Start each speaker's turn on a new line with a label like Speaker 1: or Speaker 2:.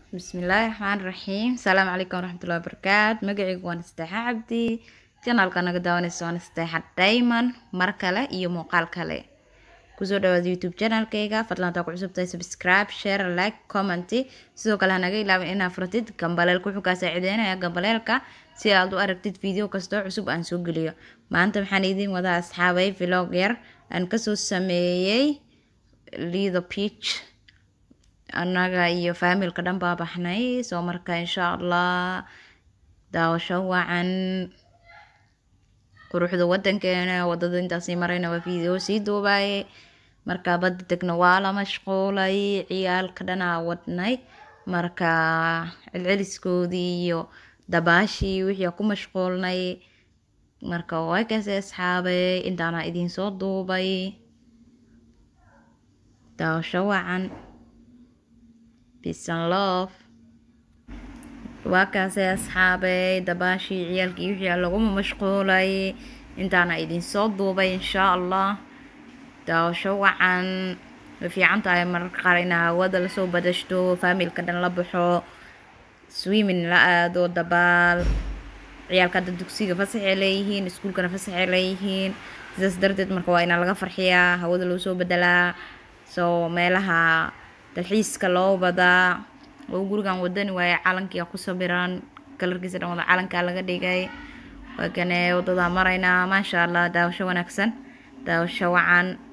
Speaker 1: bismillaahi raxmaani raxiim asalaamu calaykum waraxmatullahi wabarakaatu magacaygu waan isteexa cabdi janaalka naga daawanaysa waan isteexa dayman mar kale iyo muuqaal kale kusoo dhawaada youtube janaalkayga fadlan hadaa ku cusubtahay subscribe share like comment sidoo kale hanaga ilaawin inaad furatid gambaleelka wuxuu kaa saacideynaya gambaleelka si aad u aragtid video kastoo cusub aan soo geliyo maanta waxaan idiin wadaa asxaabay vlog yar aan kasoo sameeyey lido peach annaga iyo faamilka dhan baa baxnay soo marka insha allah daawasho wacan quruxda wadankeena wadada intaasii marayna waa video sii duubaaye marka badda degna waa la mashquulay ciyaalka dhanaa wadnay marka celceliskoodii iyo dabaashii wixii ku mashquulnay marka waa kaasi asxaabay intaana idiin soo duubay daawasho wacan peace and love waa kaasay asxaabay dabaashii ciyaalkii wixii laguma mashquulay intaana idinsoo duubay insha allah daawasho wacan way fiican tahay mararka qaar inaa hawada lasoo badashto faamilka dhan la baxo swimming la aado dabaal ciyaalka hadda dugsiga fasaxay leeyihiin iskuulkana fasaxay leeyihiin sidaas darteed marka waa inaa laga farxiyaa hawada loo soo bedelaa soo meelaha dalxiiska loo badaa oo gurigan wadani waaye calankia ku sabiran kalarkiisa dhan wada calankaa laga dhigay waa kane wadadaa maraynaa maasha allah daawasho wanaagsan daawasho wacan